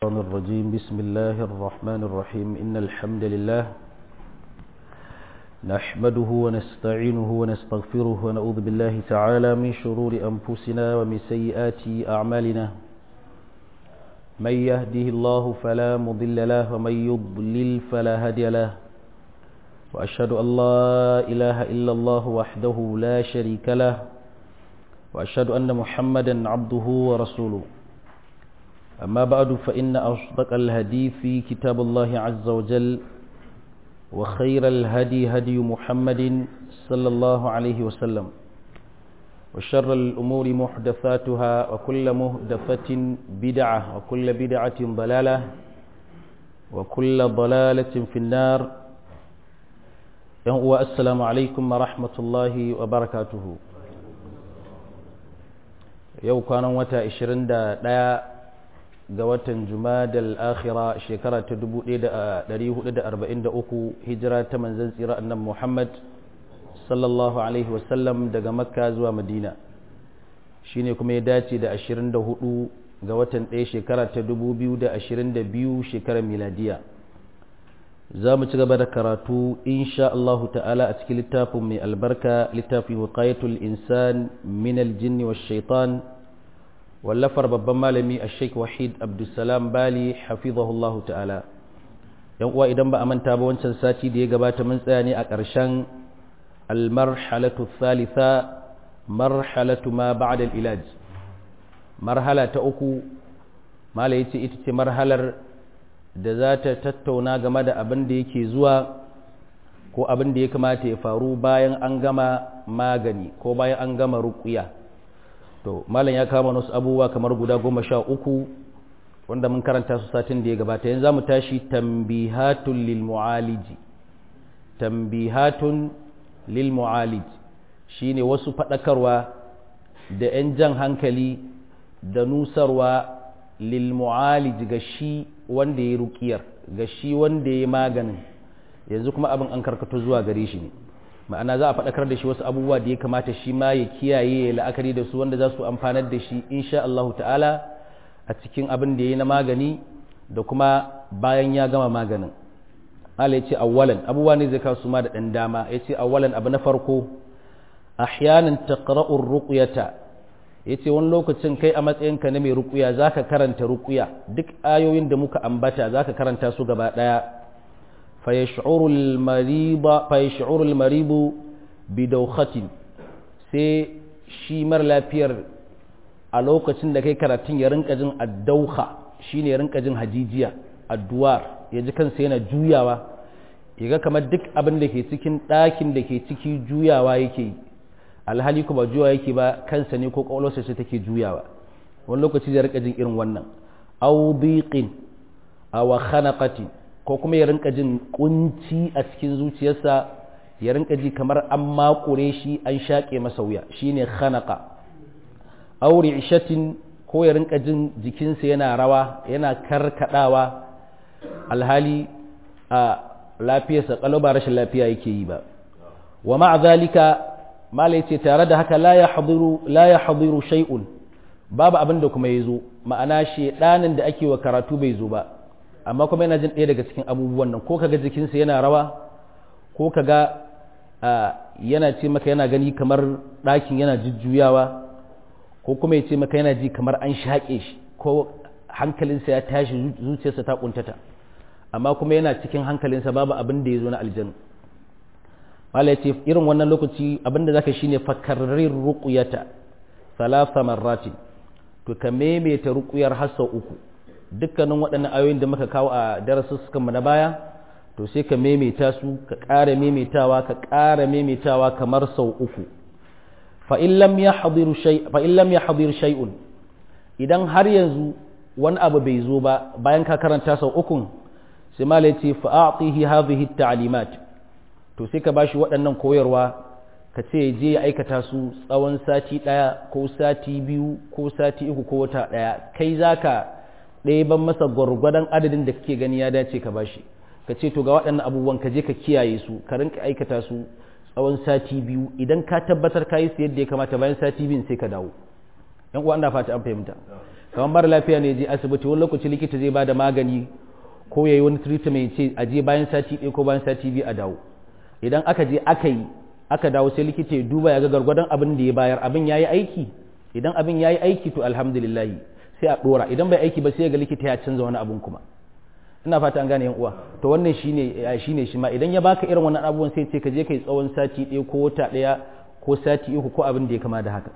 الشيطان الرجيم بسم الله الرحمن الرحيم إن الحمد لله نحمده ونستعينه ونستغفره ونعوذ بالله تعالى من شرور أنفسنا ومن سيئات أعمالنا من يهده الله فلا مضل له ومن يضلل فلا هادي له وأشهد أن لا إله إلا الله وحده لا شريك له وأشهد أن محمدا عبده ورسوله أما بعد فإن أصدق الهدي في كتاب الله عز وجل وخير الهدي هدي محمد صلى الله عليه وسلم وشر الأمور محدثاتها وكل محدثة بدعة وكل بدعة ضلالة وكل ضلالة في النار والسلام عليكم ورحمة الله وبركاته yau kwanan wata 21 ga watan jumadal akhira shekara ta 1443 hijira ta manzan tsira annan muhammad sallallahu alaihi wasallam daga makka zuwa madina shine kuma ya dace da 24 ga watan ɗaya shekara ta 2022 shekarar miladiya za mu ci gaba da karatu insha Allahu ta'ala a cikin littafin mai albarka littafi wiqayatul insan min aljinni wash shaitan wallafar babban malami a sheik wahid abdulsalam bali hafizahullahu ta'ala yan uwa idan ba a manta ba wancan sati da ya gabata mun tsaya ne a ƙarshen almarhalatu thalitha marhalatu ma ba'da ilaj marhala ta uku mala yace ita ce marhalar da za ta tattauna game da abin da yake zuwa ko abin da ya kamata ya faru bayan an gama magani ko bayan an gama ruƙuya to malam ya kama wasu abubuwa kamar guda goma sha uku wanda mun karanta su satin da ya gabata yanzu za mu tashi tambihatun lil mu'aliji tambihatun lil mu'aliji shine wasu faɗakarwa da 'yan jan hankali da nusarwa lil mu'aliji ga shi wanda ya ruƙiyar ga shi wanda ya maganin yanzu kuma abin an karkato zuwa gare shi ne ma'ana za a faɗakar da shi wasu abubuwa da ya kamata shi ma ya kiyaye ya la'akari da su wanda za su amfanar da shi insha Allah ta'ala a cikin abin da ya yi na magani da kuma bayan ya gama maganin Allah ya ce awwalan abubuwa ne zai kawo su ma da ɗan dama ya ce awwalan abu na farko ahyanan taqra'ur ruqyata ya ce wani lokacin kai a matsayinka na mai ruƙuya za ka karanta ruƙuya duk ayoyin da muka ambata za ka karanta su gaba ɗaya fayash'urul maribu bidaukatin sai shi mara lafiyar a lokacin da kai karatun ya rinka jin addauka shi ne ya rinka jin hajijiya addu'ar ya ji kansa yana juyawa ya ga kamar duk abin da ke cikin ɗakin da ke ciki juyawa yake yi alhali ko ba juwa yake ba kansa ne ko ƙwaƙwalwarsa ce take juyawa wani lokaci zai rika jin irin wannan aw biqin aw khanaqati ko kuma ya rinka jin kunci a cikin zuciyarsa ya rinka ji kamar an makure shi an shaƙe masa wuya shine khanaqa aw ri'shatin ko ya rinka jin jikinsa yana rawa yana karkadawa alhali a lafiyarsa kalau ba rashin lafiya yake yi ba wa ma'a zalika mala ce tare da haka la ya hadiru shay'un babu abin da kuma ya zo ma'ana shedanin da ake wa karatu bai zo ba amma kuma yana jin ɗaya daga cikin abubuwan nan ko kaga jikinsa yana rawa ko kaga yana ce maka yana gani kamar ɗakin yana jujjuyawa ko kuma ya ce maka yana ji kamar an shaƙe shi ko hankalinsa ya tashi zuciyarsa ta ƙuntata amma kuma yana cikin hankalinsa babu abin da ya zo na aljanna mala ce irin wannan lokaci abinda zaka shine fakarrir ruqyata thalatha marratin to ka maimaita ruqyar har sau uku dukkanin waɗannan ayoyin da muka kawo a darasussukan mu na baya to sai ka maimaita su ka ƙara maimaitawa ka ƙara maimaitawa kamar sau uku fa in lam yahdir shay fa in lam yahdir shay'un idan har yanzu wani abu bai zo ba bayan ka karanta sau uku sai mala ce fa a'tihi hadhihi at-ta'limat to sai ka bashi waɗannan koyarwa ka ce je ya aikata su tsawon sati ɗaya ko sati biyu ko sati uku ko wata ɗaya kai za ka ɗeban masa gwargwadon adadin da kake gani ya dace ka bashi ka ce to ga waɗannan abubuwan ka je ka kiyaye su ka rinka aikata su tsawon sati biyu idan ka tabbatar ka yi su yadda ya kamata bayan sati biyun sai ka dawo yan uwa ina fata an fahimta kamar mara lafiya ne je asibiti wani lokaci likita zai ba da magani ko ya yi wani treatment ce a je bayan sati ɗaya ko bayan sati biyu a dawo idan aka je aka yi aka dawo sai likita ya duba ya ga gargwadon abin da ya bayar abin ya yi aiki idan abin ya yi aiki to alhamdulillahi sai a ɗora idan bai aiki ba sai ga likita ya canza wani abin kuma ina fata an gane yan uwa to wannan shine shine shi ma idan ya baka irin wannan abubuwan sai ce ka je kai tsawon sati ɗaya ko wata ɗaya ko sati uku ko abin da ya kama da haka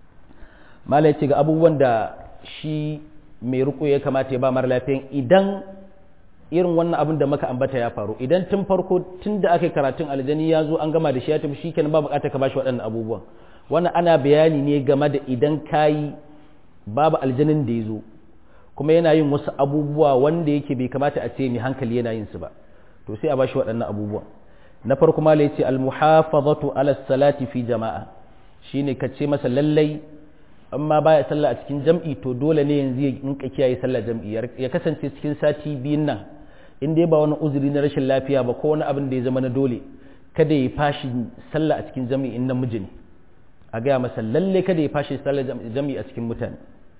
malai ce ga abubuwan da shi mai riko ya kamata ya ba mara lafiyan idan irin wannan abin da maka ambata ya faru idan tun farko tun da aka yi karatun aljani ya zo an gama da shi ya tafi shi kenan ba bukata ka bashi waɗannan abubuwan wannan ana bayani ne game da idan kayi babu aljanin da ya zo kuma yana yin wasu abubuwa wanda yake bai kamata a ce mai hankali yana yin su ba to sai a bashi waɗannan abubuwan na farko ma yace al-muhafazatu ala salati fi jama'a shine ka ce masa lallai amma baya sallah a cikin jam'i to dole ne yanzu ya rinka kiyaye sallah jam'i ya kasance cikin sati biyun nan in dai ba wani uzuri na rashin lafiya ba ko wani abin da ya zama na dole kada ya fashi sallah a cikin jam'i in namiji ne a gaya masa lalle kada ya fashi sallah jam'i a cikin mutane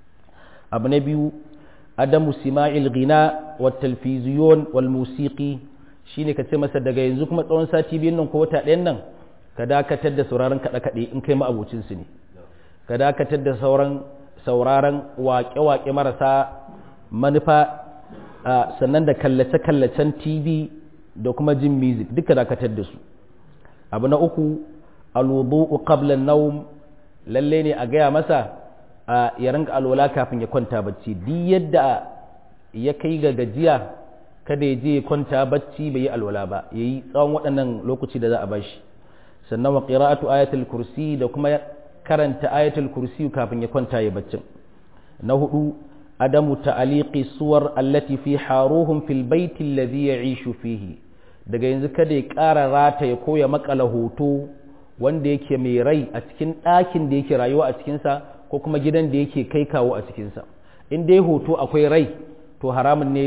abu na biyu adamu sima'il ghina wa talfiziyon wal musiqi shine ka ce masa daga yanzu kuma tsawon sati biyun nan ko wata ɗayan nan ka dakatar da sauraron kaɗe-kaɗe in kai ma'abocin su ne ka dakatar da sauran sauraron waƙe-waƙe marasa manufa sannan da kallace-kallacen tv da kuma jin music duka dakatar da su abu na uku alwudu'u qabla an-nawm lalle ne a gaya masa ya rinka alwala kafin ya kwanta bacci duk yadda ya kai ga gajiya kada ya je ya kwanta bacci bai yi alwala ba yayi tsawon waɗannan lokaci da za a bashi sannan wa qira'atu ayatul kursi da kuma karanta ayatul kursi kafin ya kwanta ya baccin na hudu adamu ta'aliqi suwar allati fi haruhum fil baiti alladhi ya'ishu fihi daga yanzu kada ya ƙara rata ya koya makala hoto wanda yake mai rai a cikin ɗakin da yake rayuwa a cikinsa ko kuma gidan da yake kai kawo a cikinsa in dai hoto akwai rai to haramun ne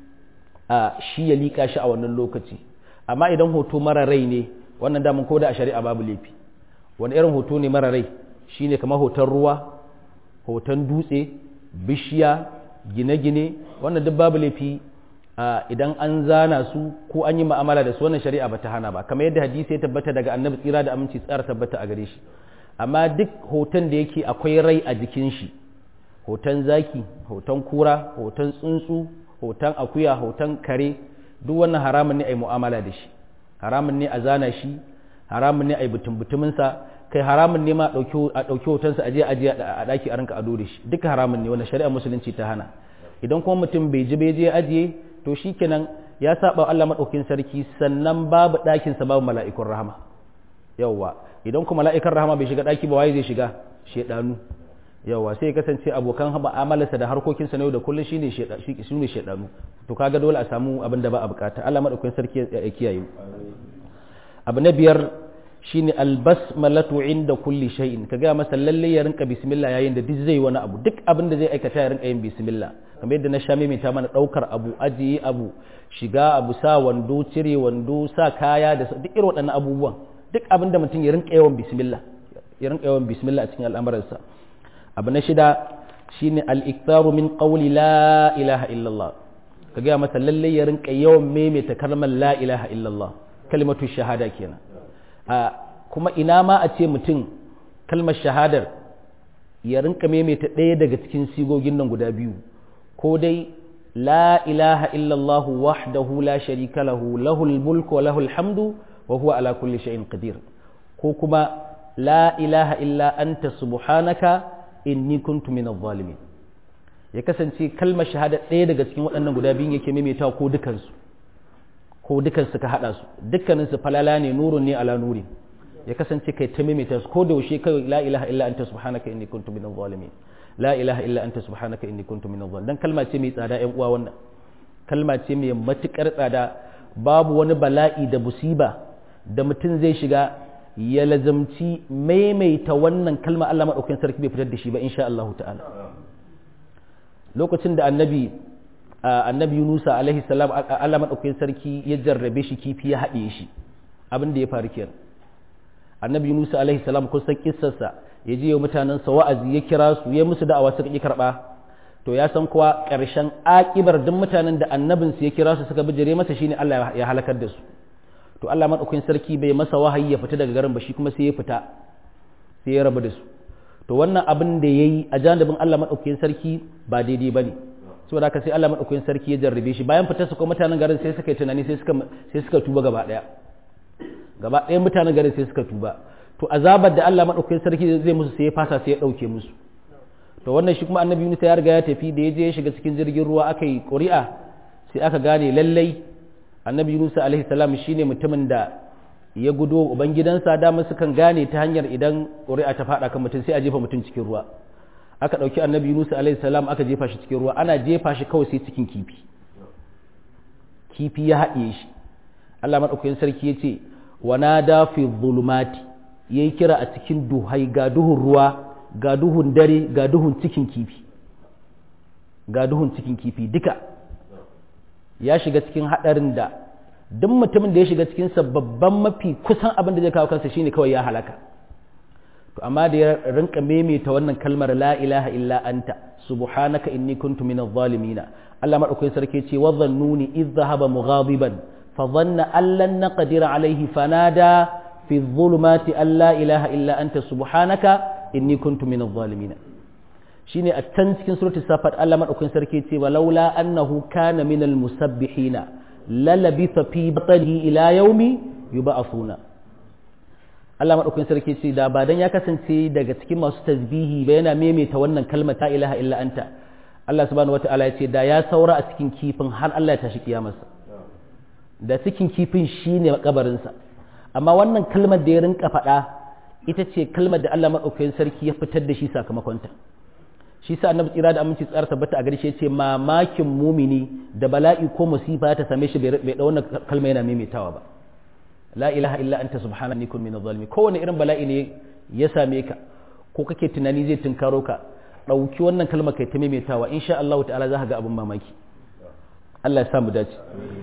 a shi ya liƙa shi a wannan lokaci amma idan hoto mara rai ne wannan damun ko da a shari'a babu laifi wani irin hoto ne mara rai shine kamar hoton ruwa hoton dutse bishiya gine-gine wannan duk babu laifi idan an zana su ko an yi ma'amala da su wannan shari'a ba ta hana ba kamar yadda hadisi ya tabbata daga annabi tsira da aminci tsara tabbata a gare shi amma duk hoton da yake akwai rai a jikin shi hoton zaki hoton kura hoton tsuntsu hoton akuya hoton kare duk wannan haramun ne a yi mu'amala da shi haramun ne a zana shi haramun ne a yi butum-butuminsa kai haramun ne ma a ɗauki hotonsa a je a a ɗaki a rinka ado da shi duka haramun ne wanda shari'a musulunci ta hana idan kuma mutum bai ji bai je ajiye to shikenan ya saba Allah madaukin sarki sannan babu ɗakinsa babu mala'ikun rahama yawwa idan kuma mala'ikan rahama bai shiga ɗaki ba waye zai shiga shedanu yawwa sai ya kasance abokan mu'amalarsa da harkokinsa na yau da kullum shine shine shedanu to kaga dole a samu abin da ba a bukata Allah madaukin sarki ya kiyaye abu na biyar shine albasmalatu inda kulli shay'in ka ga masa lalle ya rinka bismillah yayin da duk zai wani abu duk abin da zai aikata ya rinka yin bismillah kamar yadda na sha ta mana daukar abu ajiye abu shiga abu sa wando cire wando sa kaya da duk irin waɗannan abubuwan duk abin da mutum ya rinka yawan bismillah ya rinka yawan bismillah a cikin al'amuransa abu na shida shine al-iktaru min qawli la ilaha illallah ka ga masa lalle ya rinka yawan maimaita kalmar la ilaha illallah kalimatu shahada kenan kuma ina ma a ce mutum kalmar shahadar ya rinka maimaita ɗaya daga cikin sigogin nan guda biyu ko dai la ilaha illallah wahdahu la sharika lahu lahul mulku wa lahul hamdu wa huwa ala kulli shay'in qadir ko kuma la ilaha illa anta subhanaka inni kuntu minadh zalimin ya kasance kalmar shahada ɗaya daga cikin waɗannan guda biyun yake maimaitawa ko dukansu ko dukansu ka haɗa su dukkaninsu falala ne nurun ne ala nuri ya kasance kai ta maimaita su ko da yaushe kai la ilaha illa anta subhanaka inni kuntu minadh zalimin la ilaha illa anta subhanaka inni kuntu minadh zalimin dan kalma ce mai tsada ƴan uwa wannan kalma ce mai matukar tsada babu wani bala'i da musiba da mutum zai shiga ya lazamci maimaita wannan kalma Allah madaukakin sarki bai fitar da shi ba insha Allah ta'ala lokacin da annabi annabi Yunusa alaihi salam Allah madaukakin sarki ya jarrabe shi kifi ya haɗe shi abin da ya faru kenan annabi Yunusa alaihi salam kun san kissarsa ya je wa mutanen sa wa'azi ya kira su ya musu da'awa suka ki karba to ya san kuwa ƙarshen aƙibar duk mutanen da annabin su ya kira su suka bijire masa shine Allah ya halakar da su to Allah madaukakin sarki bai masa wahayi ya fita daga garin ba shi kuma sai ya fita sai ya rabu da su to wannan abin da yayi a janibin Allah madaukakin sarki ba daidai bane saboda haka sai Allah madaukakin sarki ya jarrabe shi bayan fitar su kuma mutanen garin sai suka yi tunani sai suka sai suka tuba gaba daya gaba ɗaya mutanen garin sai suka tuba to azabar da Allah madaukakin sarki zai musu sai ya fasa sai ya dauke musu to wannan shi kuma annabi Yunus ya riga ya tafi da ya je ya shiga cikin jirgin ruwa aka yi ƙuri'a sai aka gane lallai annabi Yunus alaihi salam shine mutumin da ya gudo ubangidansa dama sukan gane ta hanyar idan ƙuri'a ta faɗa kan mutum sai a jefa mutum cikin ruwa aka ɗauki annabi Yunus alaihi salam aka jefa shi cikin ruwa ana jefa shi kawai sai cikin kifi kifi ya haɗiye shi Allah madaukakin sarki ya ce wa nada fi zulumati yayi kira a cikin duhai ga duhun ruwa ga duhun dare ga duhun cikin kifi ga duhun cikin kifi duka ya shiga cikin haɗarin da duk mutumin da ya shiga cikin babban mafi kusan abin da zai kawo kansa shine kawai ya halaka to amma da ya rinka maimaita wannan kalmar la ilaha illa anta subhanaka inni kuntu minadh zalimin Allah madaukakin sarki ce wa dhannuni idh dhahaba mughadiban fa dhanna an lan naqdir alayhi fanada fi dhulumati an la ilaha illa anta subhanaka inni kuntu minadh zalimin shine a can cikin suratul safat Allah madaukakin sarki ce walaula annahu kana minal musabbihina lalabitha fi batnihi ila yaumi yub'athuna Allah madaukakin sarki ce da ba dan ya kasance daga cikin masu tasbihi ba yana maimaita wannan kalmar ta ilaha illa anta Allah subhanahu wataala ya ce da ya saura a cikin kifin har Allah ya tashi kiyamarsa da cikin kifin shine kabarinsa amma wannan kalmar da ya rinka faɗa ita ce kalmar da Allah madaukakin sarki ya fitar da shi sakamakonta shi sa annabi tsira da aminci tsara tabbata a gare shi ce mamakin mumini da bala'i ko musifa ta same shi bai da wannan kalma yana maimaitawa ba la ilaha illa anta subhanaka kun min zalimi kowane irin bala'i ne ya same ka ko kake tunani zai tunkaro ka dauki wannan kalma kai ta maimaitawa insha Allah ta'ala za ka ga abin mamaki Allah ya sa mu dace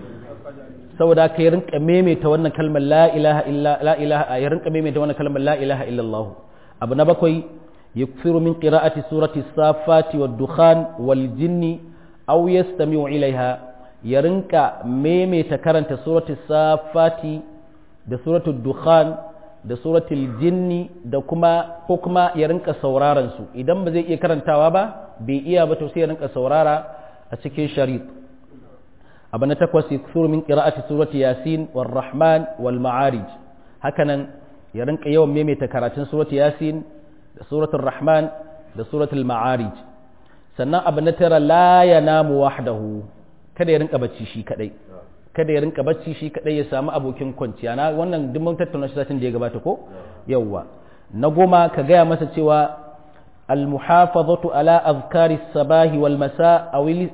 saboda ka yi rinka maimaita wannan kalmar la ilaha illa la ilaha ya rinka maimaita wannan kalmar la ilaha illa Allah abu na bakwai يكثر من قراءة سورة الصافات والدخان والجن أو يستمع إليها يرنك ميمي تكرنت سورة الصافات da suratul dukhan da suratul jinni da kuma ko kuma ya rinka sauraron su idan ba zai iya karantawa ba bai iya ba to sai ya rinka saurara a cikin sharit abu na takwas yakthuru min qira'ati surati yasin war rahman wal ma'arij hakanan ya rinka yawan maimaita karatun surati yasin da suratul rahman da suratul ma'arij sannan abu na tara la yanamu wahdahu kada ya rinka bacci shi kadai kada ya rinka bacci shi kadai ya samu abokin kwanciya na wannan duk mun tattauna shi satin da ya gabata ko yawwa na goma ka gaya masa cewa almuhafazatu ala azkari sabahi wal masa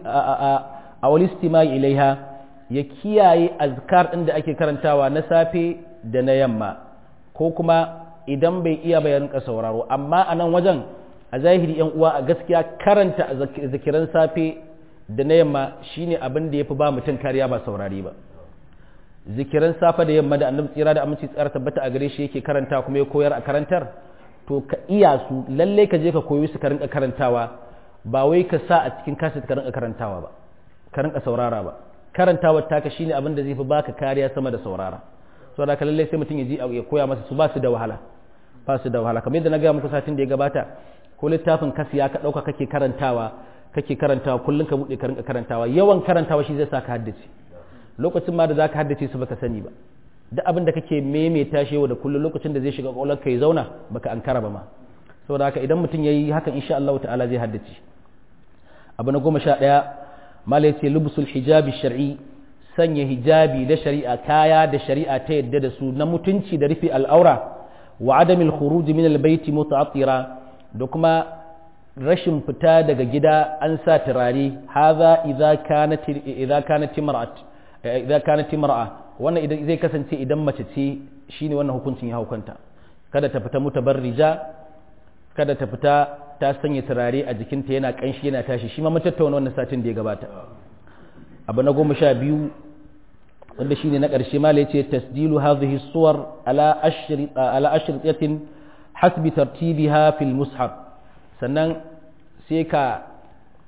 aw istimai ilaiha ya kiyaye azkar din da ake karantawa na safe da na yamma ko kuma idan bai iya bayan ka sauraro amma a nan wajen a zahiri yan uwa a gaskiya karanta zikiran safe da na yamma shine abin da yafi ba mutum kariya ba saurari ba zikiran safe da yamma da annabi tsira da aminci tsara tabbata a gare shi yake karanta kuma ya koyar a karantar to ka iya su lalle ka je ka koyi su ka rinka karantawa ba wai ka sa a cikin kaset ka rinka karantawa ba ka rinka saurara ba karantawa taka shine abin da zai fi baka kariya sama da saurara saboda ka lalle sai mutum ya ji ya koya masa su ba su da wahala ba su da wahala kamar yadda na gaya muku satin da ya gabata ko littafin kasiya ka ɗauka kake karantawa kake karantawa kullum ka buɗe ka rinka karantawa yawan karantawa shi zai sa ka haddace lokacin ma da za ka haddace su baka sani ba duk abin da kake maimaita shi yau da kullum lokacin da zai shiga ƙwaƙwalwar ka ya zauna baka ankara ba ma saboda haka idan mutum ya yi hakan insha Allah ta'ala zai haddace abu na goma sha ɗaya mala ya ce lubusul hijabi shar'i sanya hijabi da shari'a kaya da shari'a ta yadda da su na mutunci da rufe al'aura wa adamil khuruj min albayti muta'attira da kuma rashin fita daga gida an sa turare hadha idza kanat idza kanat imra'at idza kanat imra'a wannan idan zai kasance idan mace ce shine wannan hukuncin ya hukunta kada ta fita mutabarrija kada ta fita ta sanya turare a jikinta yana kanshi yana tashi shi ma mun tattauna wannan satin da ya gabata abu na goma sha biyu wanda shine na ƙarshe ma ya ce tasjilu hadhihi suwar ala ashri ala ashriyatin hasbi tartibiha fil mushaf sannan sai ka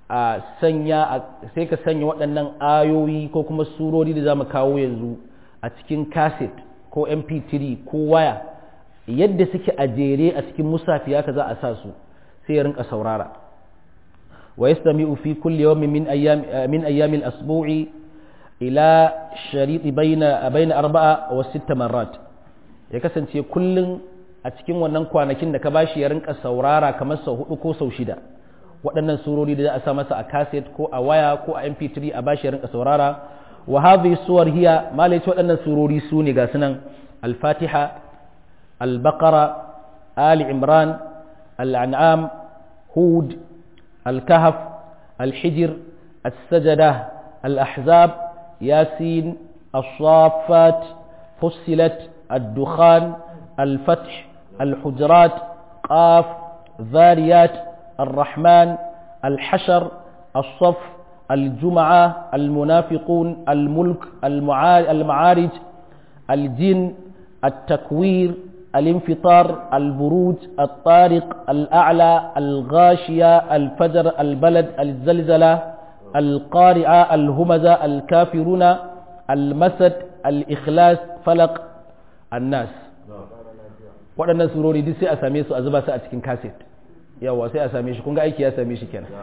a sanya sai ka sanya waɗannan ayoyi ko kuma surori da za mu kawo yanzu a cikin cassette ko mp3 ko waya yadda suke a jere a cikin musafi haka za a sa su sai ya rinka saurara wa yastami'u fi kulli yawmin min ayyam min ayyamil asbu'i ila shariti baina baina arba'a wa sitta marrat ya kasance kullun a cikin wannan kwanakin da ka bashi ya rinka saurara kamar sau hudu ko sau shida waɗannan surori da za a sa masa a cassette ko a waya ko a mp3 a bashi ya rinka saurara wa hadhihi suwar hiya malai waɗannan surori su ne ga sunan al-fatiha al-baqara ali imran al-an'am hud al-kahf al-hijr as-sajdah al-ahzab yasin الصافات فصلت الدخان الفتح الحجرات قاف ذاريات الرحمن الحشر الصف الجمعة المنافقون الملك المعارج الجن التكوير الانفطار البروج الطارق الأعلى الغاشية الفجر البلد الزلزلة القارعة الهمزة الكافرون المسد الإخلاص فلق الناس waɗannan surori duk sai a same su a zuba su a cikin kaset yawa sai a same shi kun ga aiki ya same shi kenan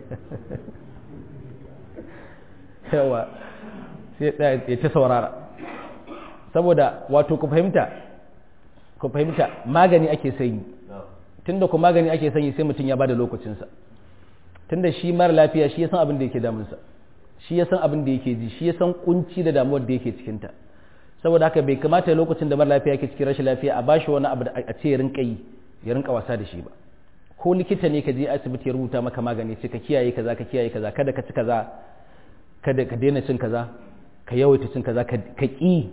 yawa sai ya ta saurara saboda wato ku fahimta ku fahimta magani ake sanyi tunda ku magani ake sanyi sai mutum ya bada lokacinsa tunda shi mara lafiya shi ya san abin da yake damunsa shi ya san abin da yake ji shi ya san kunci da damuwar da yake cikinta saboda haka bai kamata lokacin da mara lafiya yake cikin rashin lafiya a bashi wani abu da a ce ya rinka yi ya rinka wasa da shi ba ko likita ne ka je asibiti ya rubuta maka magani ce ka kiyaye kaza ka kiyaye kaza kada ka ci kaza kada ka daina cin kaza ka yawaita cin kaza ka ki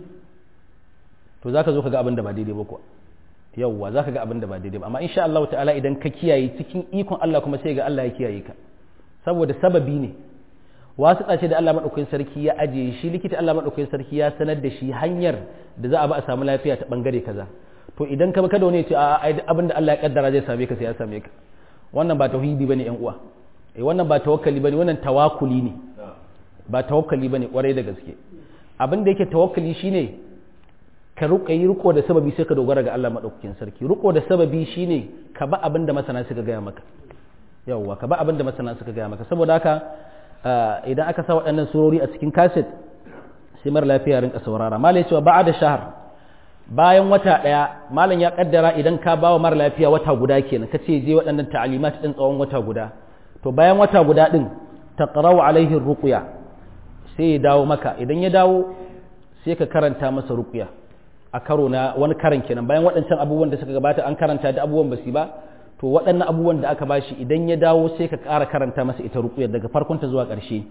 to zaka zo ka ga abin da ba daidai ba kuwa yawwa zaka ga abin da ba daidai ba amma insha Allah ta'ala idan ka kiyaye cikin ikon Allah kuma sai ga Allah ya kiyaye ka saboda sababi ne wasu ce da Allah madaukakin sarki ya ajiye shi likita Allah madaukakin sarki ya sanar da shi hanyar da za a ba a samu lafiya ta bangare kaza to idan ka kada wani ya ce a abin da Allah ya kaddara zai same ka sai ya same ka wannan ba tauhidi bane yan uwa eh wannan ba tawakkali bane wannan tawakkuli ne ba tawakkali bane kwarai da gaske abin da yake tawakkali shine ka ruka yi riko da sababi sai ka dogara ga Allah madaukakin sarki riko da sababi shine ka ba abin da masana suka gaya maka yawwa ka ba abin da masana suka gaya maka saboda haka idan aka sa waɗannan surori a cikin kaset sai mara lafiya rinka saurara malai cewa ba'a da shahar bayan wata ɗaya malam ya kaddara idan ka bawa mara lafiya wata guda kenan ka ce je waɗannan ta'alimat ɗin tsawon wata guda to bayan wata guda ɗin taqra'u alaihi ruqya sai ya dawo maka idan ya dawo sai ka karanta masa ruqya a karo na wani karan kenan bayan waɗancan abubuwan da suka gabata an karanta da abubuwan basi ba to waɗannan abubuwan da aka bashi idan ya dawo sai ka ƙara karanta masa ita ruqya daga farkonta zuwa ƙarshe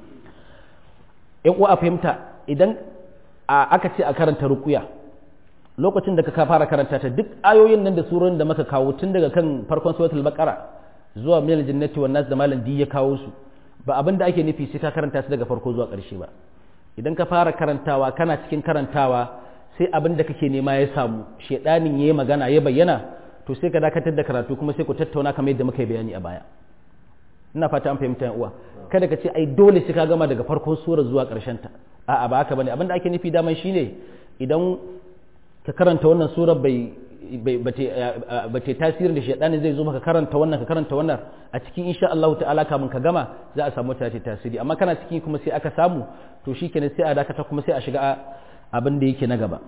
in uwa a fahimta idan aka ce a karanta ruqya lokacin da ka fara karanta ta duk ayoyin nan da surorin da maka kawo tun daga kan farkon suratul baqara zuwa minal jannati wan nas da malam di ya kawo su ba abin da ake nufi sai ka karanta su daga farko zuwa ƙarshe ba idan ka fara karantawa kana cikin karantawa sai abin da kake nema ya samu shedanin yayi magana ya bayyana to sai ka dakatar da karatu kuma sai ku tattauna kamar yadda muka yi bayani a baya ina fata an fahimta yan uwa kada ka ce ai dole sai ka gama daga farkon sura zuwa ƙarshen ta a'a ba haka bane abin da ake nufi daman shine idan ka karanta wannan sura bai ba ta tasirin da shaidani zai zo maka karanta wannan ka karanta wannan a cikin insha Allah ta'ala kamun ka gama za a samu ta tasiri amma kana ciki kuma sai aka samu to shikenan sai a dakata kuma sai a shiga abin da yake na gaba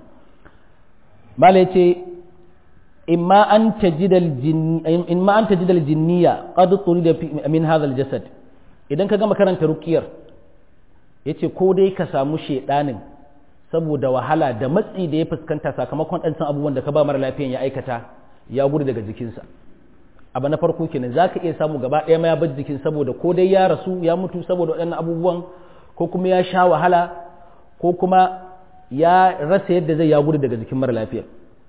malai ce imma an tajida imma an tajida aljinniya qad turida min hadha aljasad idan ka gama karanta ruqiyar yace ko dai ka samu shaidanin saboda wahala da matsi da ya fuskanta sakamakon ɗancan abubuwan da ka ba mara lafiyan ya aikata ya gudu daga jikinsa abu na farko kenan za ka iya samu gaba ɗaya ma ya bar jikin saboda ko dai ya rasu ya mutu saboda waɗannan abubuwan ko kuma ya sha wahala ko kuma ya rasa yadda zai ya gudu daga jikin mara lafiyar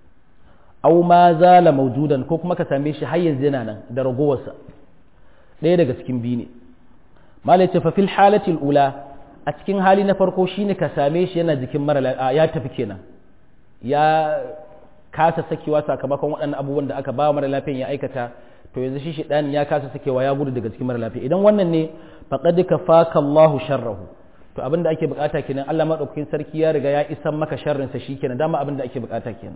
au ma zala maujudan ko kuma ka same shi har yanzu yana nan da ragowarsa ɗaya daga cikin biyu ne malai ce fa fil halatil ula a cikin hali na farko shine ka same shi yana jikin mara ya tafi kenan ya kasa sakewa sakamakon waɗannan abubuwan da aka ba mara lafiyan ya aikata to yanzu shi shedani ya kasa sakewa ya gudu daga cikin mara lafiya idan wannan ne faqad kafaka Allahu sharrahu to abinda ake bukata kenan Allah madaukakin sarki ya riga ya isan maka sharrin sa shikenan dama abinda ake bukata kenan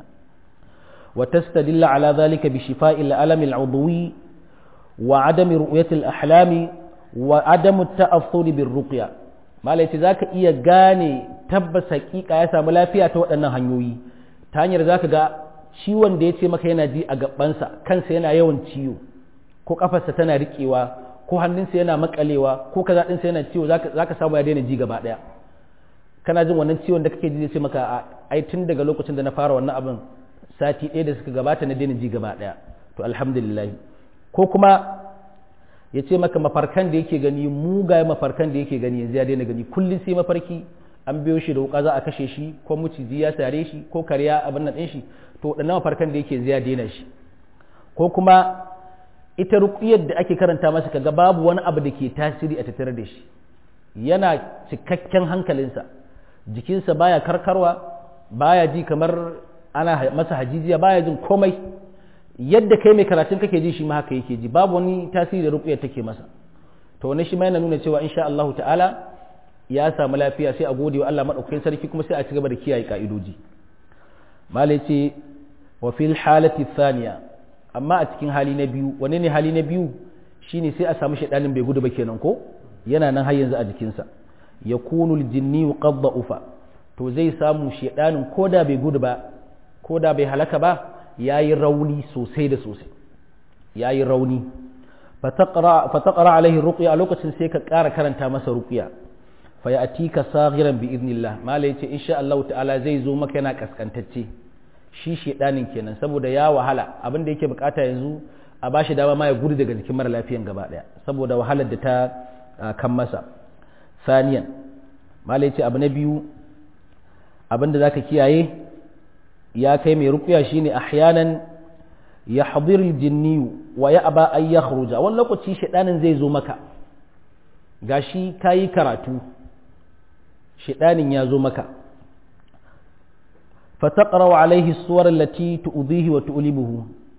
wa tastadilla ala dhalika bi shifa'il alam al-udwi wa adami ru'yati al-ahlami wa adamu ta'affuri bir ruqya malai ce zaka iya gane tabbas hakika ya samu lafiya ta waɗannan hanyoyi ta hanyar zaka ga ciwon da ya ce maka yana ji a gabansa kansa yana yawan ciwo ko kafarsa tana riƙewa ko hannunsa yana makalewa ko kaza ɗinsa yana ciwo zaka samu ya daina ji gaba ɗaya kana jin wannan ciwon da kake ji zai ce maka ai tun daga lokacin da na fara wannan abin sati ɗaya da suka gabata na daina ji gaba ɗaya to alhamdulillah ko kuma ya ce maka mafarkan da yake gani mugaye mafarkan da yake gani yanzu ya daina gani kullum sai mafarki an biyo shi da wuka za a kashe shi ko muciji ya sare shi ko karya abin nan ɗin shi to waɗannan mafarkan da yake ya daina shi ko kuma ita ruqyar da ake karanta masa kaga babu wani abu da ke tasiri a tattare da shi yana cikakken hankalinsa jikinsa baya karkarwa baya ji kamar ana masa hajijiya baya jin komai yadda kai mai karatun kake ji shi ma haka yake ji babu wani tasiri da ruqyar take masa to wannan shi ma yana nuna cewa insha Allah ta'ala ya samu lafiya sai a gode wa Allah madaukakin sarki kuma sai a ci gaba da kiyaye ka'idoji malai ce wa fil halati thaniya amma a cikin hali na biyu wane ne hali na biyu shine sai a samu shaidanin bai gudu ba kenan ko yana nan har yanzu a jikinsa yakunu aljinni qad da'ufa to zai samu shaidanin koda bai gudu ba koda bai halaka ba yayi rauni sosai da sosai yayi rauni fataqra fataqra alaihi ruqya a lokacin sai ka ƙara karanta masa ruqya fa ya'tika saghiran bi idnillah malai ce insha Allah ta'ala zai zo maka yana kaskantacce shi shedanin kenan saboda ya wahala abin da yake bukata yanzu a bashi dama ma ya gudu daga jikin mara lafiyan gaba daya saboda wahalar da ta kan masa saniyan malai ce abu na biyu abin da zaka kiyaye ya kai mai ruqya shine ahyanan yahdir aljinni wa ya'ba an yakhruja wani lokaci shedanin zai zo maka gashi kayi karatu shedanin ya zo maka فتقرأ عليه الصور التي تؤذيه وتؤلمه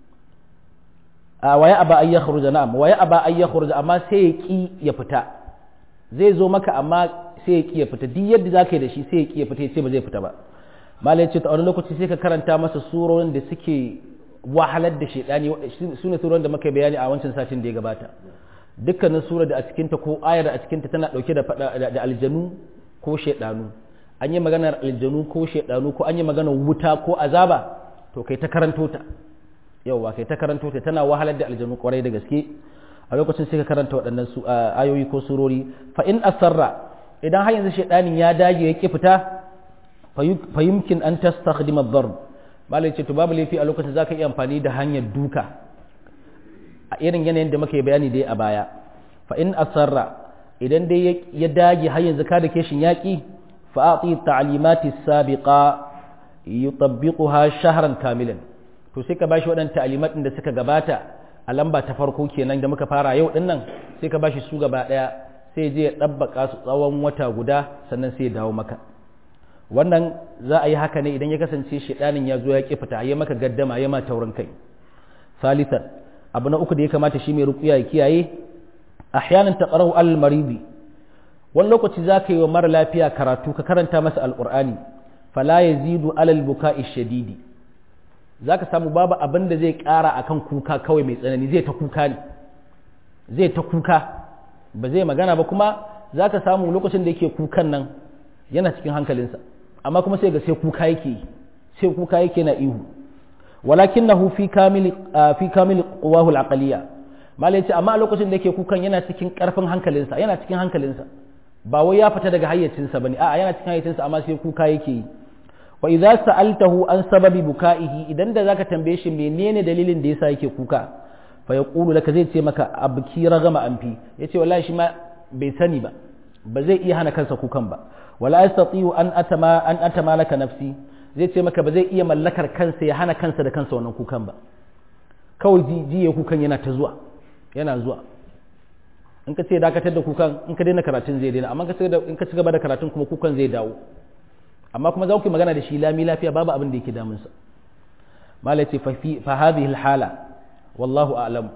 ويأبى أن يخرج نعم ويأبى أن يخرج أما سيكي يفتا zai zo maka amma sai ya kiya fita duk yadda za ka yi da shi sai ya kiya fita sai ba zai fita ba malai ce ta wani lokaci sai ka karanta masa surorin da suke wahalar da shaidani su ne surorin da muka bayani a wancan satin da ya gabata dukkanin surar da a cikinta ko ayar a cikinta tana dauke da da aljanu ko shaidanu an yi maganar aljanu ko shaidanu ko an yi maganar wuta ko azaba to kai ta karanto ta yauwa kai ta karanto ta tana wahalar da aljanu kwarai da gaske a lokacin sai ka karanta waɗannan su ayoyi ko surori fa in asarra idan har yanzu shaidanin ya dage ya ki fita fa yumkin an tastakhdima ad-darb malai ce to babu laifi a lokacin zaka iya amfani da hanyar duka a irin yanayin da muka yi bayani dai a baya fa in asarra idan dai ya dage har yanzu ka da keshin yaki فأعطي التعليمات السابقة يطبقها شهرا كاملا to sai ka bashi waɗannan ta'alimat da suka gabata a lamba ta farko kenan da muka fara yau din nan sai ka bashi su gaba ɗaya sai je ya ɗabbaka su tsawon wata guda sannan sai ya dawo maka wannan za a yi haka ne idan ya kasance shedanin ya zo ya ƙi fita ya maka gaddama ya ma taurin kai salisan abu na uku da ya kamata shi mai rukuya ya kiyaye ahyanan taqrahu al maridi wani lokaci za ka yi wa mara lafiya karatu ka karanta masa alƙur'ani fala ya zidu alal buka shadidi za ka samu babu abin da zai ƙara a kan kuka kawai mai tsanani zai ta kuka ne zai ta kuka ba zai magana ba kuma za ka samu lokacin da yake kukan nan yana cikin hankalinsa amma kuma sai ga sai kuka yake sai kuka yake na ihu walakinahu fi kamili fi kamili quwahu al-aqliya malai ce amma a lokacin da yake kukan yana cikin karfin hankalinsa yana cikin hankalinsa ba wai ya fita daga hayyacinsa bane a'a yana cikin hayyacinsa amma sai kuka yake yi wa idza sa'altahu an sababi bukaihi idan da zaka tambaye shi menene dalilin da yasa yake kuka fa yaqulu laka zai ce maka abki ragama anfi yace wallahi shi ma bai sani ba ba zai iya hana kansa kukan ba wala yastati'u an atama an atama laka nafsi zai ce maka ba zai iya mallakar kansa ya hana kansa da kansa wannan kukan ba kawai jiye kukan yana ta zuwa yana zuwa in ka ce dakatar da kukan in ka daina karatun zai daina amma in ka ci gaba da karatun kuma kukan zai dawo amma kuma za ku yi magana da shi lami lafiya babu abin da yake damunsa mala ce fa hadhihi hala wallahu a'lam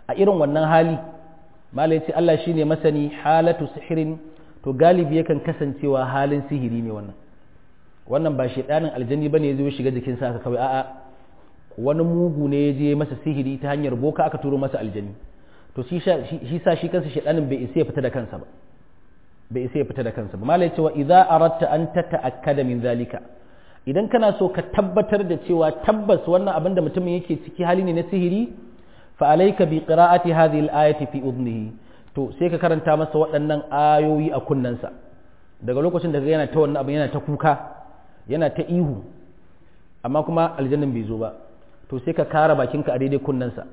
a irin wannan hali malai ce Allah shine masani halatu sihirin to galibi yakan kasancewa halin sihiri ne wannan wannan ba shedanin aljanni bane ya zo shiga jikin sa kawai a'a wani mugu ne ya je masa sihiri ta hanyar boka aka turo masa aljanni to shi sa shi kansa shedanin bai isa ya fita da kansa ba bai isa ya fita da kansa ba malai cewa idza aratta an tata'akkada min zalika idan kana so ka tabbatar da cewa tabbas wannan abin da mutumin yake ciki hali ne na sihiri fa alayka bi qira'ati hadhihi al-ayati fi udnihi to sai ka karanta masa waɗannan ayoyi a kunnensa daga lokacin da yana ta wannan abin yana ta kuka yana ta ihu amma kuma aljannin bai zo ba to sai ka kara bakinka a daidai kunnensa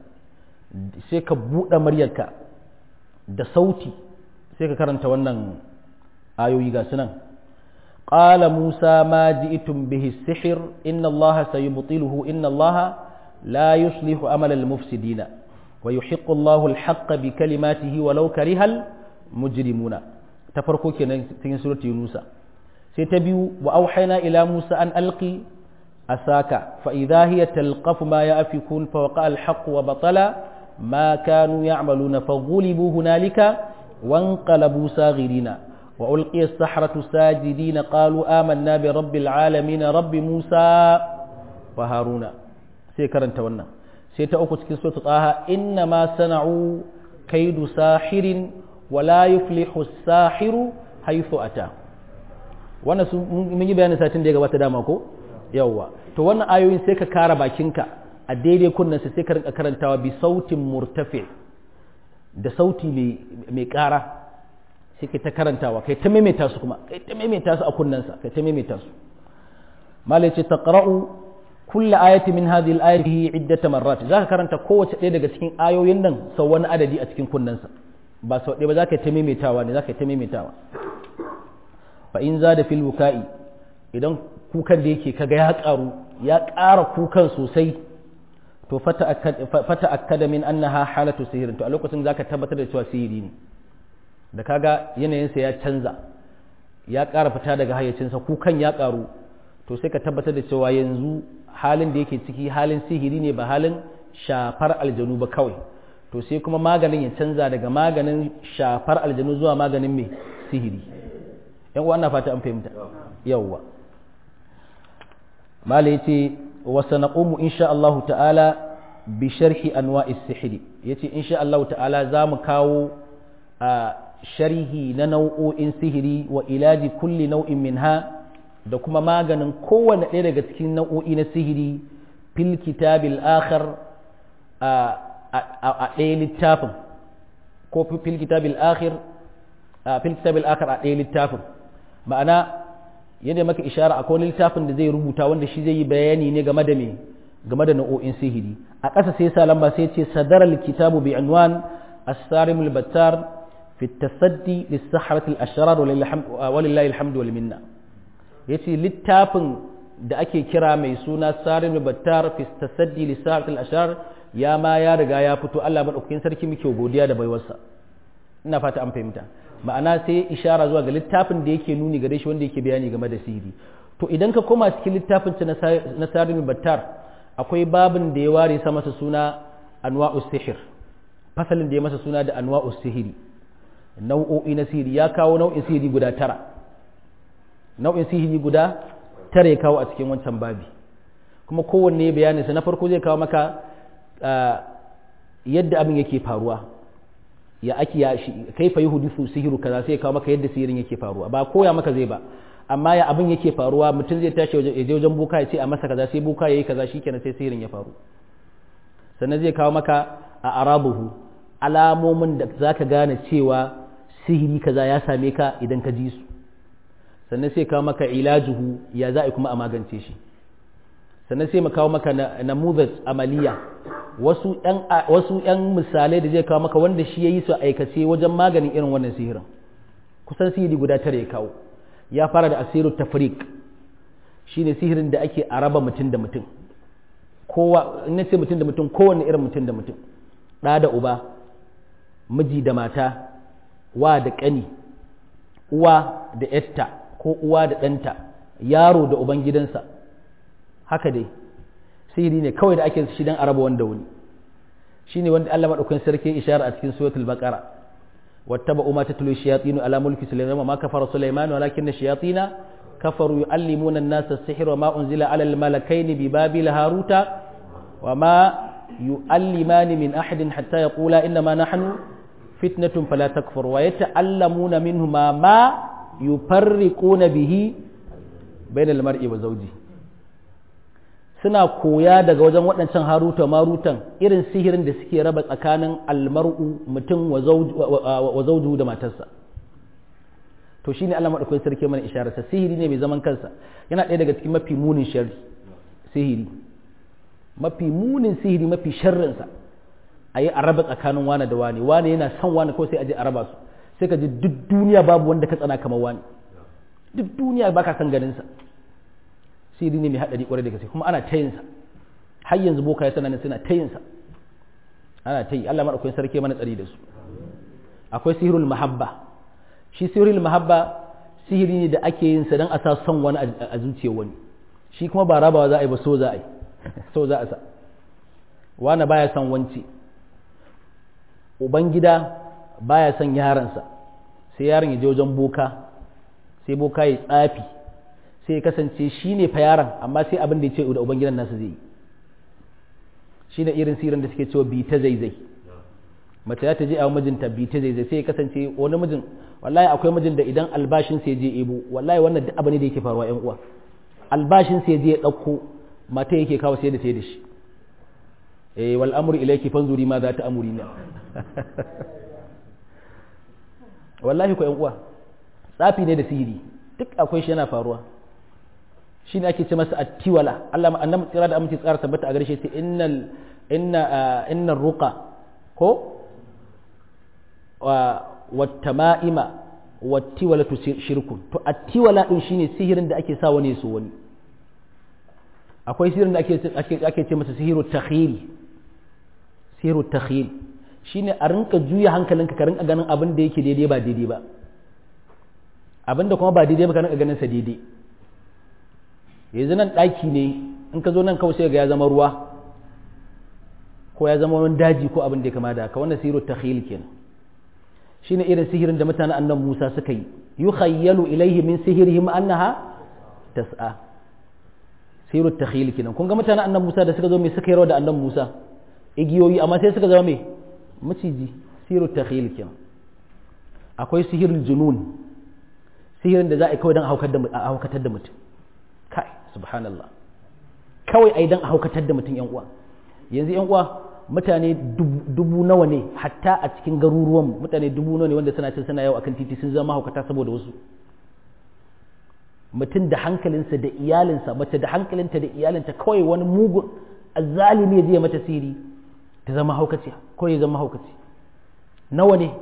sai ka buɗe muryarka da sauti sai ka karanta wannan ayoyi ga sunan قال موسى ما جئتم به السحر إن الله سيبطله إن الله لا يصلح أمل المفسدين ويحق الله الحق بكلماته ولو كره المجرمون تفرقوا كنا في سورة يونس سيتبيو وأوحينا إلى موسى أن ألقي أساك فإذا هي تلقف ما يأفكون فوقع الحق وبطل ما كانوا يعملون فغلبوا هنالك وانقلبوا صاغرين وألقي السحرة ساجدين قالوا آمنا برب العالمين رب موسى وهارون سيكرن تونا سيتأوكو تكين سورة طه إنما صنعوا كيد ساحر ولا يفلح الساحر حيث أتى wannan su mun yi bayanin satin da ya gabata dama ko yawwa to wannan ayoyin sai ka kara bakinka a daidai kunnen sai ka rinka karantawa bi sautin murtafi da sauti mai kara sai kai ta karantawa kai ta maimaita su kuma kai ta maimaita su a kunnensa kai ta maimaita su malai ce taqra'u kullu ayati min hadhihi al-ayati iddata marrat zaka karanta kowace ɗaya daga cikin ayoyin nan sau wani adadi a cikin kunnensa ba sau ɗaya ba zaka ta maimaitawa ne zaka ta maimaitawa fa in zada fil wuka'i idan kukan da yake kaga ya karu ya ƙara kukan sosai to fata akkada min annaha halatu sihirin to a lokacin zaka tabbatar da cewa sihiri ne da kaga yanayinsa ya canza ya ƙara fita daga hayyacinsa kukan ya ƙaru to sai ka tabbatar da cewa yanzu halin da yake ciki halin sihiri ne ba halin shafar aljanu ba kawai to sai kuma maganin ya canza daga maganin shafar aljanu zuwa maganin mai sihiri yan uwa ana fata an fahimta yawwa mala yace wa sanaqumu insha Allah ta'ala bi sharhi anwa'is sihiri yace insha Allah ta'ala zamu kawo a sharhi na nau'o'in sihiri wa ilaji kulli nau'in minha da kuma maganin kowane ɗaya daga cikin nau'o'i na sihiri fil kitabil akhar a ɗaya littafin ko fil kitabil akhir fil kitabil akhar a ɗaya littafin ma'ana yadda maka ishara akwai littafin da zai rubuta wanda shi zai yi bayani ne game da me game da nau'o'in sihiri a ƙasa sai sa lamba sai ce sadara kitabu bi unwan as-sarimul battar في التصدي للسحرة الأشرار ولله الحمد والمنة yace littafin da ake kira mai suna sarin battar fi tasaddi li sa'atil ashar ya ma ya riga ya fito Allah madaukakin sarki muke godiya da baiwarsa ina fata an fahimta ma'ana sai ishara zuwa ga littafin da yake nuni gare shi wanda yake bayani game da sihiri to idan ka koma cikin littafin na sarin battar akwai babin da ya ware sa masa suna anwa'us sihir fasalin da ya masa suna da anwa'us sihiri nau'o'i na sihiri ya kawo nau'in sihiri guda tara nau'in sihiri guda tara ya kawo a cikin wancan babi kuma kowanne bayaninsa na farko zai kawo maka yadda abin yake faruwa ya ake ya shi kaifa yuhdisu sihiru kaza sai ya kawo maka yadda sihirin yake faruwa ba koya maka zai ba amma ya abin yake faruwa mutum zai tashi ya je wajen boka ya ce a masa kaza sai boka yayi kaza shikenan sai sihirin ya faru sannan zai kawo maka a arabuhu alamomin da zaka gane cewa sihiri kaza ya same ka idan ka ji su sannan sai kawo maka ilajuhu ya za a kuma a magance shi sannan sai mu kawo maka namuzat amaliya wasu yan wasu yan misalai da zai kawo maka wanda shi yayi su aikace wajen maganin irin wannan sihirin kusan sihiri guda tare ya kawo ya fara da asiru tafriq shine sihirin da ake araba mutum da mutum kowa in ce mutum da mutum kowanne irin mutum da mutum ɗa da uba miji da mata wa da ƙani uwa da yatta ko uwa da ɗanta yaro da uban gidansa haka dai sihiri ne kawai da ake shi don araba wanda wani shine wanda Allah madaukakin sarki ishara a cikin suratul baqara wattaba'u ma tatlu shayatin ala mulki sulaiman ma kafara sulaiman walakin ash-shayatin kafaru yu'allimuna an-nasa as-sihra wa ma unzila ala al-malakayn bi babil haruta wa ma yu'allimani min ahadin hatta yaqula inna ma nahnu fitnatun fala takfur wa yata'allamuna minhuma ma yufarriquna bihi bainal mar'i wa zawji suna koya daga wajen waɗancan haruta marutan irin sihirin da suke raba tsakanin almar'u mutum wa zawju da matarsa to shine Allah madaukakin sarki mana isharar sa sihiri ne mai zaman kansa yana ɗaya daga cikin mafi munin sharri sihiri mafi munin sihiri mafi sharrin sa ayi a raba tsakanin wani da wani wani yana son wani ko sai a je a raba su sai ka ji duk duniya babu wanda ka tsana kamar wani duk duniya baka san ganin sa sihiri ne mai hadari kwarai da gaske kuma ana ta yin sa har yanzu boka ya sanar suna ta yin sa ana ta yi Allah madaukakin sarki mana tsari da su akwai sihirul mahabba shi sihirul mahabba sihiri ne da ake yin sa dan a sa son wani a zuciyar wani shi kuma ba rabawa za a yi ba so za a yi so za a sa wani baya son wanci ubangida baya son yaransa sai yaron ya je wajen boka sai boka ya tsafi sai ya kasance shi ne fa yaron amma sai abin da ya ce da ubangidan nasu zai yi shi ne irin sirin da suke cewa bi ta zaizai mace za ta je a mijinta bi ta zaizai sai ya kasance wani mijin wallahi akwai mijin da idan albashin sai je ebo wallahi wannan duk abu ne da yake faruwa yan uwa albashin sai je ya dauko mata yake kawo sai da ta da shi eh wal amru ilayki fanzuri ma za ta amuri na wallahi ko yan uwa tsafi ne da sihiri duk akwai shi yana faruwa shi ne ake ce masa attiwala Allah annabi tsira da aminci tsara tabbata a gare shi sai innal inna innar ruqa ko wa wattama'ima wattiwala tu shirkun to attiwala din shine sihirin da ake sa wani so wani akwai sihirin da ake ake ake ce masa sihiru takhil sihiru takhil shine a rinka juya hankalinka ka rinka ganin abin da yake daidai ba daidai ba abin da kuma ba daidai ba ka rinka ganin sa daidai yanzu nan ɗaki ne in ka zo nan kawai sai ga ya zama ruwa ko ya zama wani daji ko abin da ya kama da haka wannan sihiru takhil kenan shine irin sihirin da mutanen annan Musa suka yi yukhayyalu ilaihi min sihirihim annaha tas'a sihiru takhil kenan kun ga mutanen annan Musa da suka zo mai suka yi rawa da annan Musa igiyoyi amma sai suka zama mai maciji sihiru takhil kenan akwai sihirin junun sihirin da za a yi kawai don a haukatar da mutum kai subhanallah kawai ai dan a haukatar da mutum yan uwa yanzu yan uwa mutane dubu nawa ne hatta a cikin garuruwan mutane dubu nawa ne wanda suna cin suna yau akan titi sun zama haukata saboda wasu mutum da hankalinsa da iyalinsa mace da hankalinta da iyalinta kawai wani mugun azzalimi ya je mata siri ta zama haukaci ko ya zama haukaci nawa ne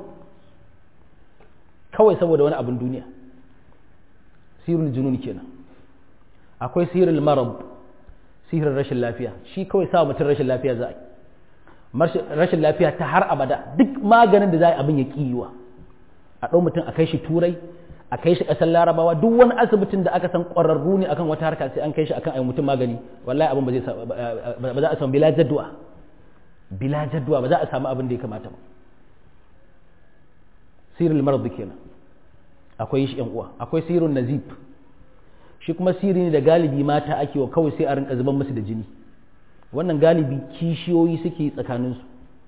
kawai saboda wani abin duniya sirul junun kenan akwai sirul marab sihirin rashin lafiya shi kawai sa mutum rashin lafiya za a yi rashin lafiya ta har abada duk maganin da za a yi abin ya kiwa a ɗau mutum a kai shi turai a kai shi ƙasar larabawa duk wani asibitin da aka san ƙwararru ne akan wata harka sai an kai shi akan ayi mutum magani wallahi abin ba za a samu bila jaddu'a bila jaddu'a ba za a samu abin da ya kamata ba sirrul marad kenan akwai shi yan uwa akwai sirrun nazib shi kuma sirri ne da galibi mata ake wa kawai sai a rinka zuban musu da jini wannan galibi kishiyoyi suke tsakaninsu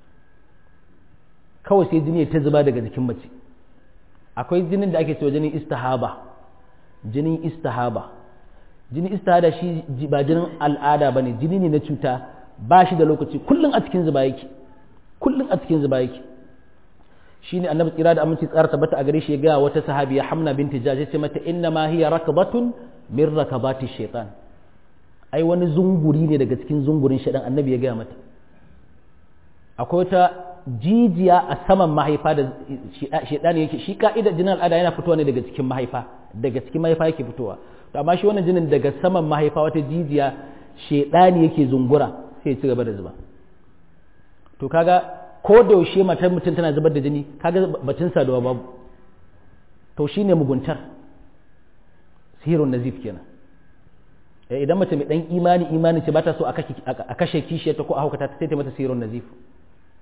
kawai sai jini ta zuba daga jikin mace akwai jinin da ake cewa jinin istihaba jinin istihaba jinin istihada shi ba jinin al'ada ba ne jini ne na cuta ba shi da lokaci kullum a cikin zuba yake kullum a cikin zuba yake shine annabi tsira da aminci tsara tabbata a gare shi ya ga wata sahabiya hamna binti jaj ya ce mata inna ma hiya rakbatun min rakabati shaitan ai wani zunguri ne daga cikin zungurin shaitan annabi ya gaya mata akwai wata jijiya a saman mahaifa da shaitan yake shi ka'idar jinin al'ada yana fitowa ne daga cikin mahaifa daga cikin mahaifa yake fitowa to amma shi wannan jinin daga saman mahaifa wata jijiya shaitan yake zungura sai ya ci gaba da zuba to kaga ko da yaushe matar mutum tana zubar da jini kaga batun saduwa babu to shine muguntar sihirun nazif kenan idan mace mai dan imani imani ce ba ta so a kashe kishiyar ta ko a haukata ta sai ta mata sihirun nazif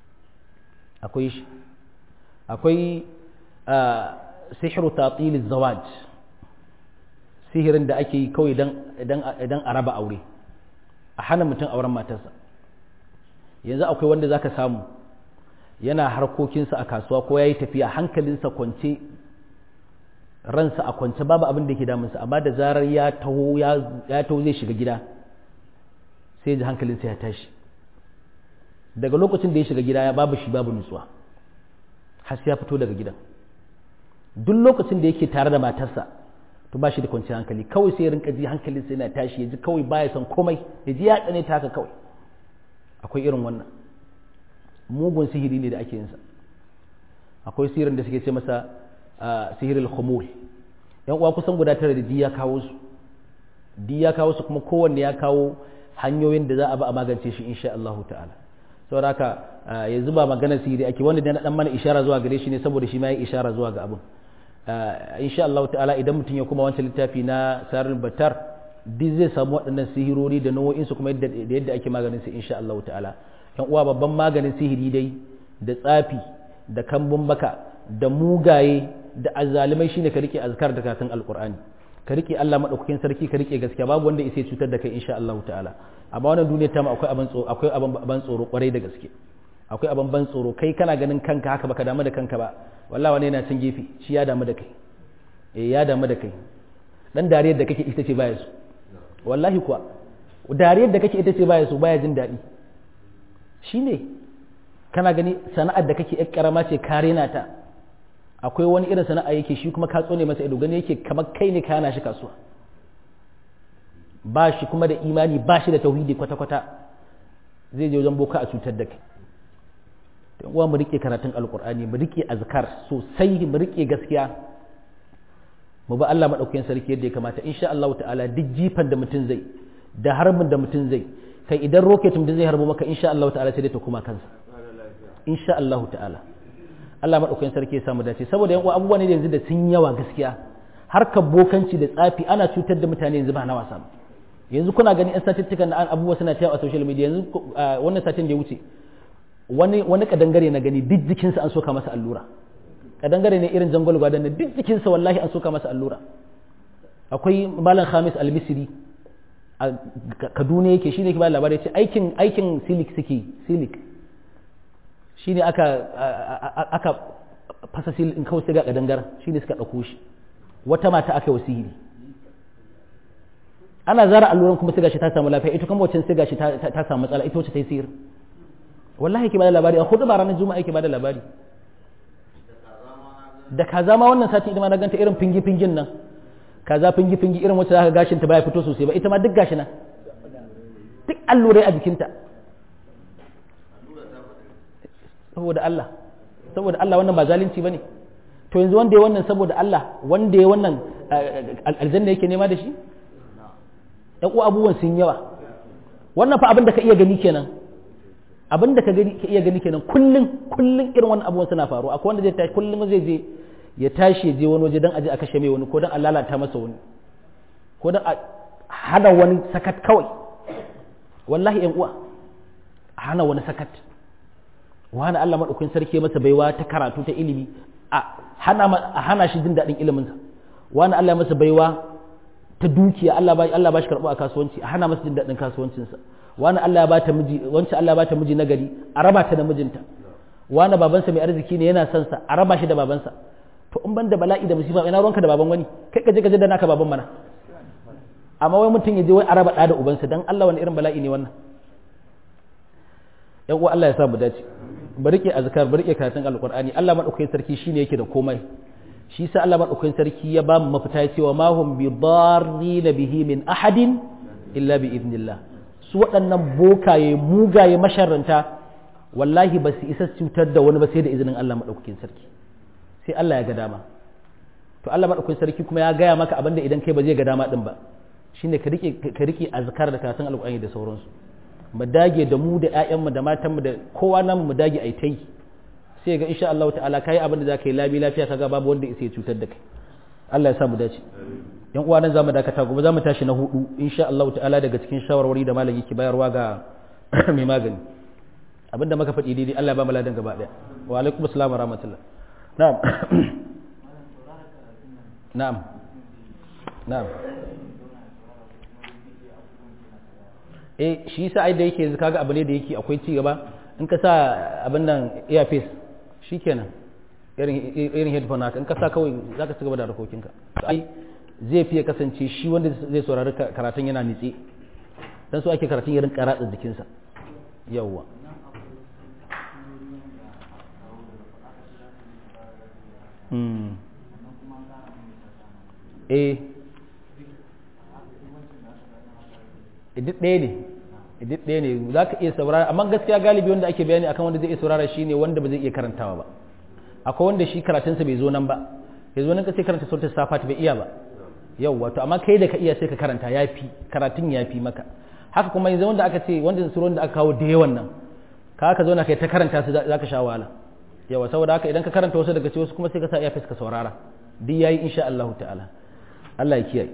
akwai shi akwai sihiru tatil zawaj sihirin da ake yi kawai idan a raba aure a hana mutum auren matarsa yanzu akwai wanda zaka samu yana harkokinsa a kasuwa ko ya yi tafiya hankalinsa kwance ransa a kwance babu abin da ke damunsa amma da zarar ya taho ya taho zai shiga gida sai ji hankalinsa ya tashi daga lokacin da ya shiga gida ya babu shi babu nutsuwa har sai ya fito daga gidan duk lokacin da yake tare da matarsa to ba shi da kwanciyar hankali kawai sai ya rinka ji hankalinsa yana tashi ya ji kawai baya son komai ya ji ya tsane ta haka kawai akwai irin wannan mugun sihiri ne da ake yinsa akwai sihirin da suke ce masa sihirul khumul yan uwa kusan guda tara da ya kawo su di ya kawo su kuma kowanne ya kawo hanyoyin da za a ba a magance shi insha Allah ta'ala saboda haka yanzu ba magana sihiri ake wanda da na dan mana ishara zuwa gare shi ne saboda shi ma ya ishara zuwa ga abun insha Allah ta'ala idan mutum ya kuma wancan littafi na sarul batar duk zai samu waɗannan sihirori da nau'o'in su kuma da yadda ake maganin su insha Allah ta'ala yan uwa babban maganin sihiri dai da tsafi da kambun baka da mugaye da azalimai shine ka rike azkar da karatun alqur'ani ka rike Allah madaukakin sarki ka rike gaskiya babu wanda yake cutar da kai insha Allah ta'ala amma wannan duniyar ta mu akwai abin tsoro akwai abin ban tsoro kwarai da gaske akwai abin ban tsoro kai kana ganin kanka haka baka damu da kanka ba wallahi wani yana cin gefe shi ya damu da kai eh ya damu da kai dan dariyar da kake ita ce baya su wallahi kuwa dariyar da kake ita ce baya su baya jin daɗi shine kana gani sana'ar da kake yar karama ce ka rena ta akwai wani irin sana'a yake shi kuma ka tsone masa ido gani yake kamar kai ne kana shi kasuwa ba shi kuma da imani ba shi da tauhidi kwata-kwata zai je wajen boka a cutar da kai don uwa mu rike karatun alkur'ani mu rike azkar sosai mu rike gaskiya mu ba Allah madaukakin sarki yadda ya kamata insha Allah ta'ala duk jifan da mutum zai da harbin da mutum zai kai idan rocket mutum zai harbo maka insha Allah ta'ala sai dai ta kuma kansa insha Allah ta'ala Allah madaukakin sarki ya samu dace saboda yan uwa abubuwa ne da yanzu da sun yawa gaskiya harkar bokanci da tsafi ana cutar da mutane yanzu ba na wasa ba yanzu kuna gani yan satuttukan da abubuwa suna cewa a social media yanzu wannan satin da ya wuce wani wani kadangare na gani duk jikinsa an soka masa allura kadangare ne irin jangol gwadan ne duk jikinsa wallahi an soka masa allura akwai malam Khamis al-Misri a Kaduna yake shine ke ba labari ce aikin aikin silik suke silik shine aka aka fasa sil in kawai sai ga kadangaren shine suka dauko shi wata mata aka yi wasiri ana zara alluran kuma sai gashi ta samu lafiya ita kuma wacce sai gashi ta samu matsala ita wacce ta yi sihir wallahi yake bada labari a hudu ba ranar juma'a yake bada labari da kaza ma wannan sati ita ma na ganta irin fingi fingin nan kaza fingi fingi irin wacce zaka gashin ta baya fito sosai ba ita ma duk gashi nan duk allurai a jikinta saboda Allah saboda Allah wannan ba zalunci bane to yanzu wanda ya wannan saboda Allah wanda ya wannan aljanna yake nema da shi ɗan uwa abubuwan sun yawa wannan fa abin da ka iya gani kenan abin da ka iya gani kenan kullum kullum irin wannan abubuwan suna faruwa akwai wanda zai tashi kullum zai je ya tashi ya je wani waje don aje a kashe mai wani ko don a lalata masa wani ko don a hana wani sakat kawai wallahi yan uwa a hana wani sakat wani Allah madaukakin sarki masa baiwa ta karatu ta ilimi a hana a hana shi jin daɗin iliminsa wani Allah masa baiwa ta dukiya Allah ba Allah ba shi karɓo a kasuwanci a hana masa jin daɗin kasuwancinsa wani Allah ya bata miji wancan Allah ya bata miji nagari a raba ta da mijinta wani babansa mai arziki ne yana son sa a raba shi da babansa to in ban da bala'i da musiba ina ruwanka da baban wani kai ka je ka je da naka baban mana amma wai mutum ya je wai a raba da ubansa dan Allah wani irin bala'i ne wannan yan uwa Allah ya sa mu dace bari ke azkar bari ke karatun alqur'ani Allah madaukakin sarki shine yake da komai shi sa Allah madaukakin sarki ya ba mu mafita ya ce wa mahum bi darrin bihi min ahadin illa bi idnillah su waɗannan bokaye mugaye masharranta wallahi ba su isa cutar da wani ba sai da izinin Allah madaukakin sarki sai Allah ya ga dama to Allah madaukakin sarki kuma ya gaya maka abinda idan kai ba zai ga dama din ba shine ka rike ka rike azkar da karatun alqur'ani da sauransu mu dage da mu da ƴaƴanmu da matanmu da kowa nan mu dage ai tai sai ga insha Allah ta'ala kai abin da za ka yi labi lafiya kaga babu wanda isa ya cutar da kai Allah ya sa mu dace yan uwa nan zamu dakata gobe zamu tashi na hudu insha Allah ta'ala daga cikin shawarwari da malam yake bayarwa ga mai magani abinda muka faɗi daidai Allah ya ba mu ladan gaba daya wa alaikum assalam wa rahmatullah na'am na'am na'am eh shi yasa ai da yake yanzu kaga abu ne da yake akwai ci gaba in ka sa abin nan earpiece shikenan irin irin headphone haka in ka sa kawai zaka ci gaba da harkokinka ai zai fiye kasance shi wanda zai saurari karatun yana nitse dan so ake karatun ya rinka ratsa jikinsa yawwa eh duk ɗaya ne duk ɗaya ne za ka iya saurara amma gaskiya galibi wanda ake bayani akan wanda zai iya saurara shi ne wanda ba zai iya karantawa ba akwai wanda shi karatunsa bai zo nan ba ya zo nan ka sai karanta sautin safa bai iya ba yau wato amma kai da ka iya sai ka karanta ya fi karatun ya fi maka haka kuma yanzu wanda aka ce wanda suron da aka kawo da yawan nan ka ka zauna kai ta karanta su za ka sha wahala yawa saboda haka idan ka karanta wasu daga cikin wasu kuma sai ka sa iya ka saurara duk yayi insha Allah ta'ala Allah ya kiyaye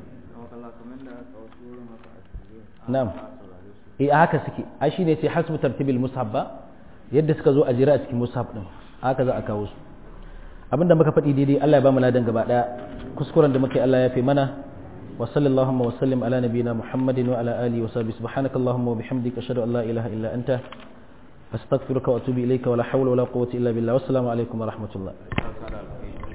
na'am eh haka suke ai shine sai hasbu tartibil mushaf ba yadda suka zo a jira a cikin mushaf din haka za a kawo su abinda muka faɗi daidai Allah ya ba mu ladan gaba daya kuskuren da muka yi Allah ya fi mana wa sallallahu wa sallim ala nabiyina muhammadin wa ala alihi wa sahbihi subhanakallahumma wa bihamdika ashhadu an la ilaha illa anta astaghfiruka wa atubu ilayka wa la hawla wa la quwwata illa billah wassalamu alaikum wa rahmatullah